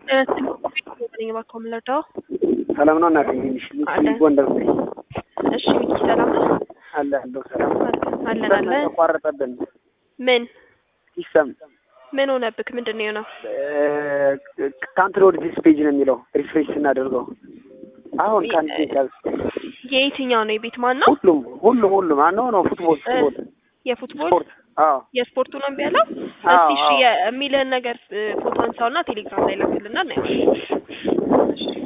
ነኝ እባክዎ ምን ልርዳዎ? ሰላም ነው እናቴ እንዴት ነሽ? አለ። ሚኪ ጎንደር ነኝ። እሺ ሚኪ ሰላም ነህ? አለ አለሁ ሰላም አለን ሲስተም አለን። ተቋረጠብን። ምን ሲስተም ምን ሆነብክ? ምንድን ነው የሆነው? ካንትሪ ወደ ዲስ ፔጅ ነው የሚለው ሪፍሬሽ ስናደርገው አሁን ከአንድ ደቂቃ የየትኛው ነው? የቤት ማን ነው? ሁሉም ሁሉም ሁሉም አነው ነው ፉትቦል ፉትቦል የፉትቦል ስፖርት አዎ የስፖርቱ ነው እምቢ ያለው? አዎ፣ እስቲ እሺ አዎ። የሚልህን ነገር ፎቶ አንሳውና ቴሌግራም ላይ ላክልና እናየዋለን። እሺ